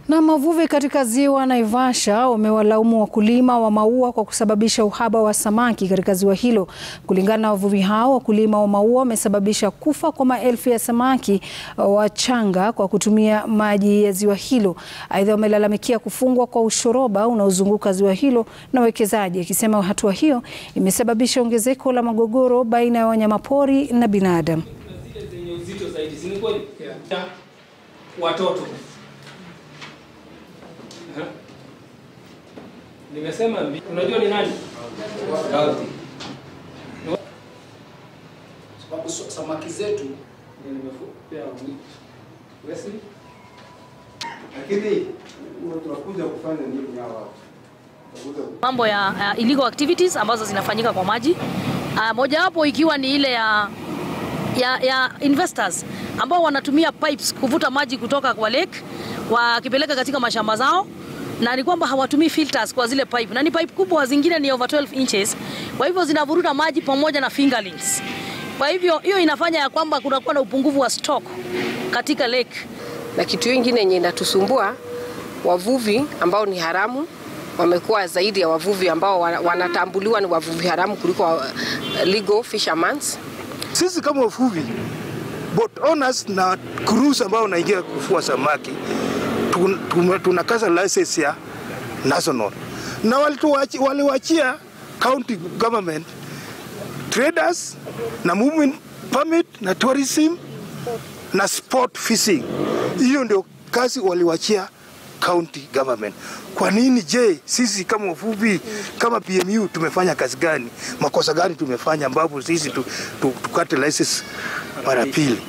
Na wavuvi katika ziwa Naivasha wamewalaumu wakulima wa maua kwa kusababisha uhaba wa samaki katika ziwa hilo. Kulingana na wavuvi hao, wakulima wa maua wamesababisha kufa kwa maelfu ya samaki wachanga kwa kutumia maji ya ziwa hilo. Aidha, wamelalamikia kufungwa kwa ushoroba unaozunguka ziwa hilo na wawekezaji, akisema hatua hiyo imesababisha ongezeko la magogoro baina ya wanyamapori na binadamu. Zile zenye uzito zaidi si ni kweli? Ya watoto. Aha. Nimesema mbi- unajua ni nani? Gauti. sababu so- samaki zetu Ndio nimepea wiki. Wesley? lakini huwa tunakuja kufanya nini hawa watu? Tunakuja mambo ya uh, illegal activities ambazo zinafanyika kwa maji uh, mojawapo ikiwa ni ile ya, ya, ya investors ambao wanatumia pipes kuvuta maji kutoka kwa lake wakipeleka katika mashamba zao na ni kwamba hawatumii filters kwa zile pipe na ni pipe kubwa, zingine ni over 12 inches, kwa hivyo zinavuruta maji pamoja na fingerlings. Kwa hivyo hiyo inafanya ya kwamba kunakuwa na upungufu wa stock katika lake. na kitu ingine yenye inatusumbua wavuvi ambao ni haramu wamekuwa zaidi ya wavuvi ambao wana- wanatambuliwa ni wavuvi haramu kuliko uh, legal fishermen. Sisi kama wavuvi boat owners na cruise ambao wanaingia kufua samaki tun- tume- tunakaza license ya national na walituwachi- waliwachia county government traders na movement permit na tourism na sport fishing. Hiyo ndio kazi waliwachia county government. Kwa nini je, sisi kama wavuvi kama PMU tumefanya kazi gani? Makosa gani tumefanya ambapo sisi tu, tu, tukate license mara pili?